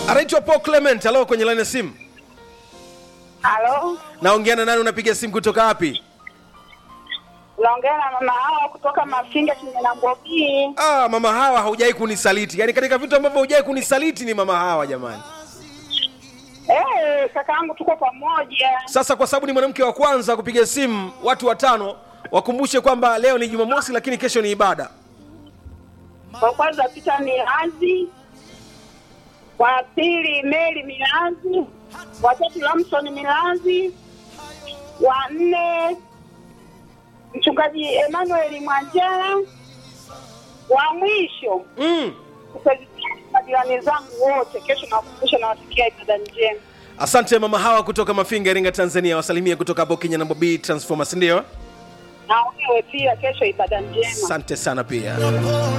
anaitwa Paul Clement. Halo, kwenye line ya simu. Halo, Naongea na nani? Unapiga simu kutoka wapi? unaongea na mama hawa kutoka Mafinga Kimena Mbogi. Ah, mama hawa haujai kunisaliti. Yaani katika vitu ambavyo hujai kunisaliti ni mama hawa jamani. Eh, kakaangu tuko pamoja. Sasa kwa sababu ni mwanamke wa kwanza kupiga simu, watu watano wakumbushe kwamba leo ni Jumamosi, lakini kesho ni ibada. Wa kwanza Pita Milazi, wa pili Meli Milazi, wa tatu Lamson Milazi, wa nne mchungaji Emmanuel Mwanjala, wa mwisho Mm. majirani zangu wote. Kesho nawakumbusha nawasikia ibada njema. Asante mama hawa kutoka Mafinga, Iringa, Tanzania. Wasalimie kutoka hapo Kenya na Bobi Transformers, ndio? Na wewe pia kesho ibada njema. Asante sana pia.